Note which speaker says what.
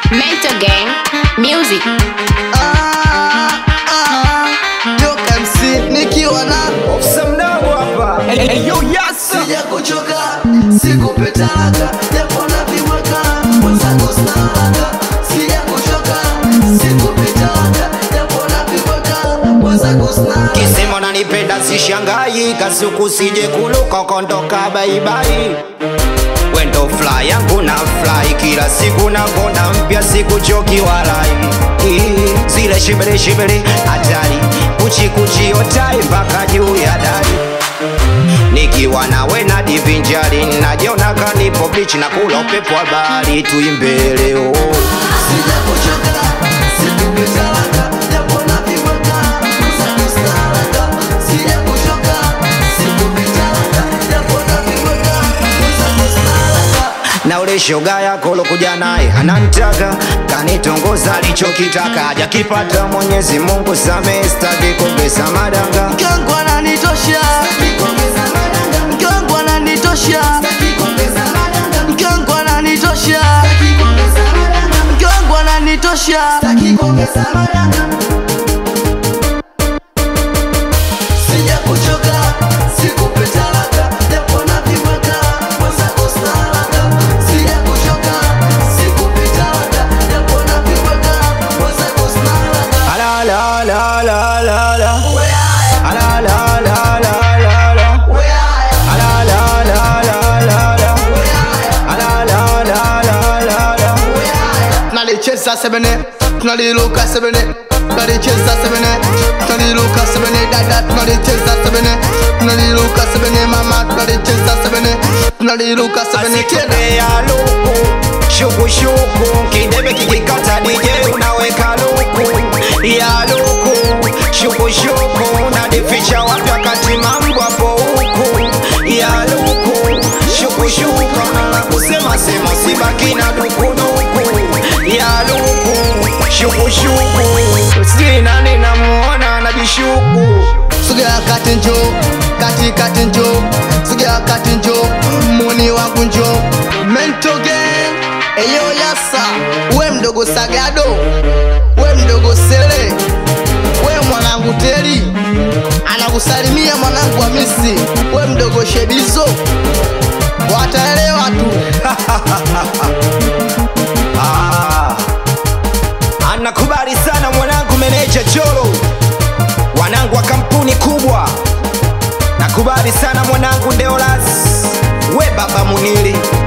Speaker 1: Mental Gang Music.
Speaker 2: Ah, ah, Joke MC nikiwa na
Speaker 3: Ofisa mdogo hapa. Eyo yasa.
Speaker 2: sija kuchoka sikupetaka japo naviweka mwenzangu snalaga sija kuchoka sikupetaka japo naviweka mwenzangu snalaga
Speaker 3: Kisema nanipenda sishangai, kasuku sije kuluka kondoka baibai. Wendo fly yangu na fly kila siku na kona mpya siku choki walai. Ii, Zile shibiri shibiri hatari kuchi kuchi otai mpaka juu ya dari. Nikiwa nawe na divinjari najiona kanipo beach na kula upepo wa bahari tuimbe leo.
Speaker 2: sija kuchoka sikupetaka japo naviweka mwenzangu snalaga sija kuchoka sikupetaka japo naviweka mwenzangu snalaga
Speaker 3: na ule shoga yako lokuja naye anantaka kanitongoza alichokitaka hajakipata Mwenyezi Mungu samehe, sitaki kumbesa madanga
Speaker 2: Mkangu ananitosha Mkangu ananitosha Mkangu ananitosha Mkangu ananitosha Sija kuchoka sikupe talaka japo naviweka mwenzako snalaga Sija kuchoka sikupe talaka japo naviweka mwenzako snalaga
Speaker 3: ala la la la la la
Speaker 2: Weaya,
Speaker 3: ala la la la la la
Speaker 2: weaya,
Speaker 3: ala la la la la la
Speaker 2: weaya
Speaker 3: ala la la la la la
Speaker 2: tunalicheza sebene tunaliluka sebene tunalicheza sebene tunaliluka sebene dada tunalicheza sebene tunaliluka sebene mama tunalicheza sebene tunaliluka sebene tena
Speaker 3: Asikube ya luku shukushuku kidebe kikikata DJ unaweka luku ya luku shukushuku nadificha wapi wakati mambo hapo huku ya luku shukushuku na kusema sema sibaki na dukuduku ya luku shukushuku si nani namuona anajishuku
Speaker 2: sogea kati njo kati kati njo sogea kati njo muni wangu njo mento gang eyo yasa we mdogo sagado we mdogo sele we mwanangu teli anakusalimia mwanangu hamisi we mdogo shedizo wataelewa tu
Speaker 3: Ah, anakubali sana mwanangu meneja Cholo, wanangu wa kampuni kubwa. Nakubali sana mwanangu Deolas, we baba Munili,